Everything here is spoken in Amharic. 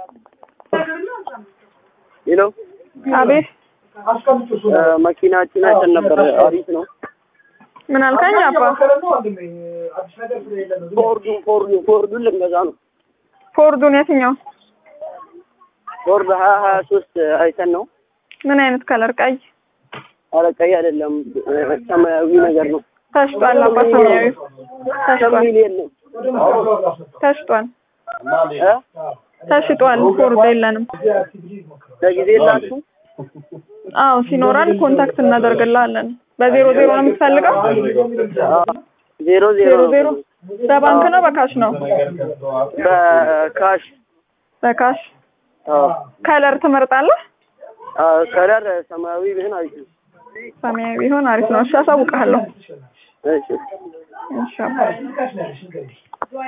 ሄሎ አቤት መኪናችን አይተን ነበር። አሪፍ ነው። ምን አልከኝ አባ? ፎርዱ ፎርዱ ፎርዱን ልንገዛ ነው። ፎርዱን የትኛው? ፎርድ ሀያ ሀያ ሶስት አይተን ነው። ምን አይነት ከለር? ቀይ ኧረ ቀይ አይደለም ሰማያዊ ነገር ነው። ተሽጧል አባ። ሰማያዊ ተሽጧል ሚሊየን ነው ተሽጧል እ ተሽጧል። ፎርድ የለንም። ለጊዜ የላችሁ አዎ ሲኖረን ኮንታክት እናደርግልሃለን። በዜሮ ዜሮ ነው የምትፈልገው? ዜሮ ዜሮ ዜሮ ዜሮ በባንክ ነው በካሽ ነው? በካሽ በካሽ አዎ። ከለር ትመርጣለህ? አዎ፣ ከለር ሰማያዊ ቢሆን አሪፍ ነው። ሰማያዊ ቢሆን አሪፍ ነው። እሺ አሳውቅሃለሁ። እሺ እሺ አባ።